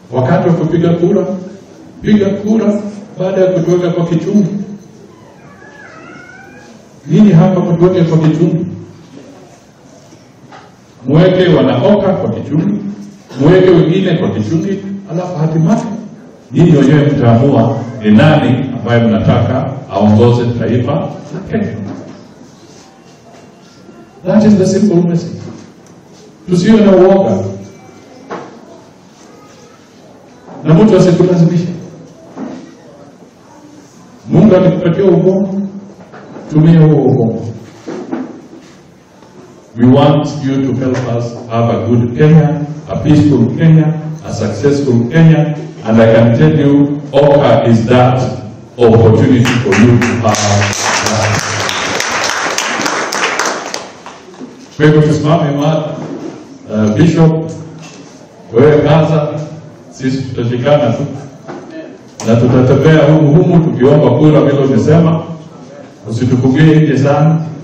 wakati wa kupiga kura, piga kura baada ya kutuweka kwa kichungi. Nini hapa kutuweke kwa kichungi? Mweke wanaoka kwa kichungi, mweke wengine kwa kichungi, alafu hatimaye nyinyi wenyewe mtaamua ni nani ambaye mnataka aongoze taifa la Kenya. That is the simple message. Tusiwe na uoga na mtu asikulazimisha. Mungu akikupatia ubongo, tumia huo ubongo. We want you to help us have a good Kenya, a peaceful Kenya, a successful Kenya, and I can tell you, OCA is that opportunity for you to have that. Kwa hivyo tusimame imara. Uh, Bishop, wewe kaza, sisi tutashikana tu na tutatembea humu humu tukiomba kura vile umesema, usitufungie nje sana